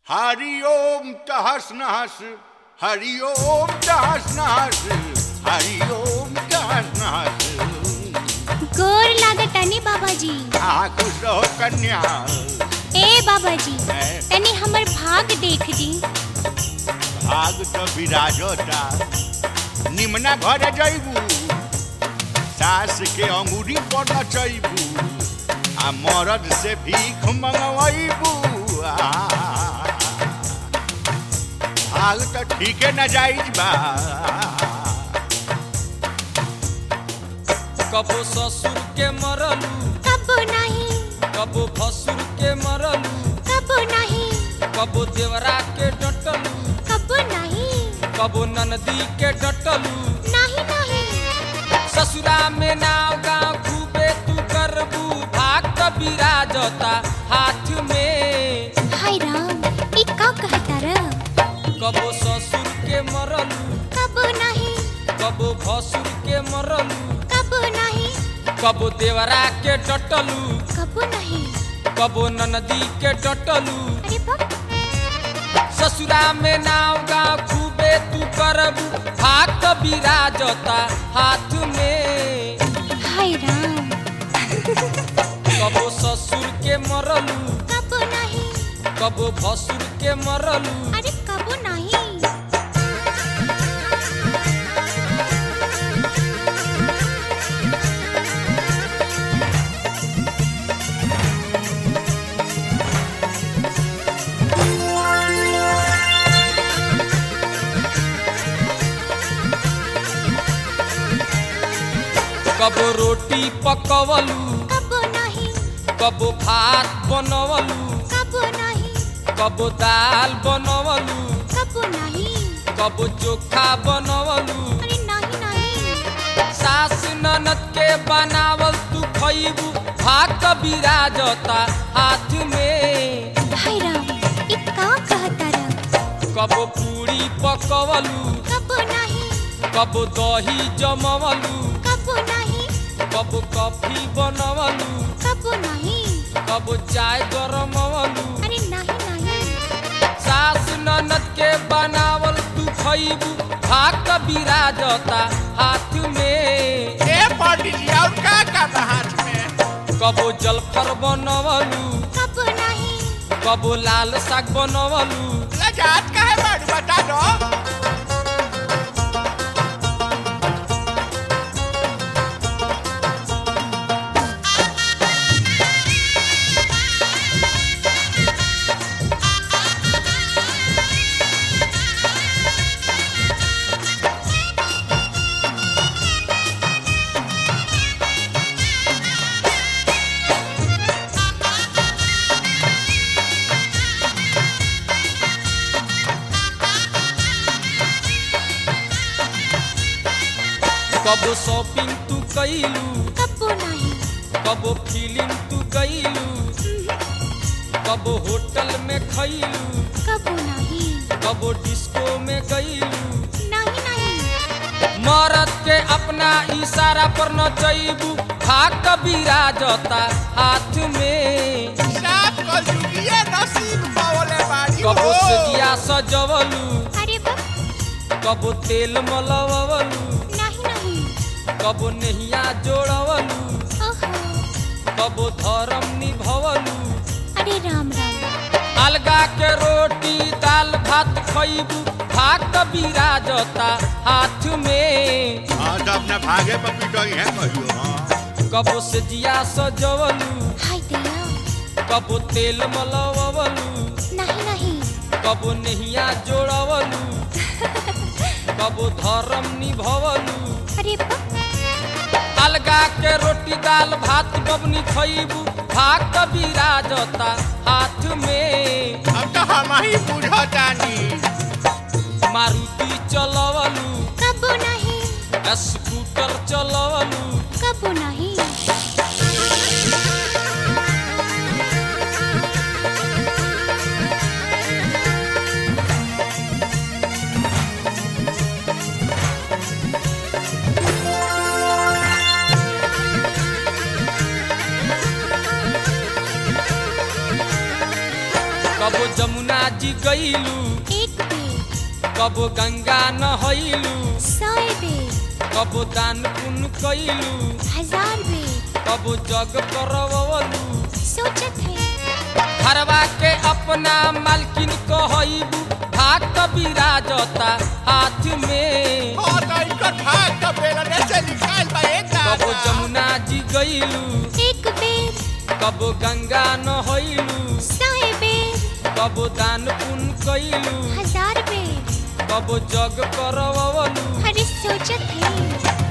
हरि ओम तहस नहस हरि ओम तहस नहस हरि ओम तहस नहस गोर लागतानी बाबाजी आ खुश रहो कन्या ए बाबाजी हैं? तनी हमर भाग देख दी भाग तो विराजता निमना घर जैबू सास के अंगूरी पर नचैबू आ मरद से भीख मंगवैबू भाग तो ठीके न जाइज बा कबो ससुर के मरलू कबो नहीं कबो भसुर के मरलू कबो नहीं कबो देवरा के डटलू कबो नहीं कबो ननदी के डटलू नहीं नहीं ससुरा में नाव गाँव खूबे तू करबू भाग कबीरा जोता हाथ में हाय राम ई का कहता र कबो ससुर के मरलू कबो नहीं कबो भसुर के मरलू कबो नहीं कबो देवरा के डटलू कबो नहीं कबो ननदी के डटलू अरे बाप ससुरा में नाव गाँव खूबे तू करबू भाग कबीरा जोता हाथ में हाय राम कबो ससुर के मरलू कबो नहीं कबो भसुर के मरलू अरे कबो नहीं कबो रोटी पकवलू कबो नहीं कबो भात बनवलू कबो नहीं कबो दाल बनवलू कबो नहीं कबो चोखा बनवलू अरे नहीं नहीं सास ननद के बनावल तू खइबू भाग कबीरा जोता हाथ में हाय राम ई का कहता र कबो पूरी पकवलू कबो नहीं कबो दही जमवलू कबो नहीं कबो कॉफी बनवलू कबो नहीं कबो चाय गरमवलू अरे नहीं नहीं सास ननद के बनावल तू खइबू भाग कबीरा जोता हाथ में ए पंडित जी और का का हाथ में कबो जलफर बनवलू कबो नहीं कबो लाल साग बनवलू लजात का है बड़ बता दो कबो शॉपिंग तू कैलू कबो नहीं कबो फिल्म तू गईलू कबो होटल में खैलू कबो नहीं कबो डिस्को में गईलू नहीं नहीं मरद के अपना इशारा पर न जईबू भाग कबीरा जोता हाथ में साफ को जुगिए नसीब पावले बाड़ी कबो हो। सजिया सजवलू अरे बाप कबो तेल मलवलू नहीं नहीं कबो नहिया जोड़वलू ओहो कबो धर्म निभवलू अरे राम राम अलगा के रोटी दाल भात खइबू भाग कबीरा जोता हाथ में हाँ तो अपना भागे पर पिटोई है कहियो हाँ कबो से जिया सजवलू हाय दया कबो तेल मलवलू नहीं नहीं कबो नहिया जोड़वलू कबो धर्म निभवलू अरे बाप अलगा के रोटी दाल भात बबनी खइबू भाग कबीरा जोता हाथ में अब तो हम ही बुझतानी मारुति चलवलू कबो नहीं स्कूटर चलवलू कबो नहीं कबो जमुना जी गईलू एक बेर कबो गंगा नहैलू सौ बेर कबो दान पुण्य कैलू हजार बेर कबो जग करवलू सोचत है घरवा के अपना मालकिन कहबू भाग बिराजता हाथ में हाँ तो इनका भाग का बेला ऐसे निकाल बा एक कबो दादा जमुना जी गईलू एक बेर कबो गंगा नहैलू सौ बेर कबो दान पुण्य कैलू हजार बेर कबो जग करवलू अरे सोचत है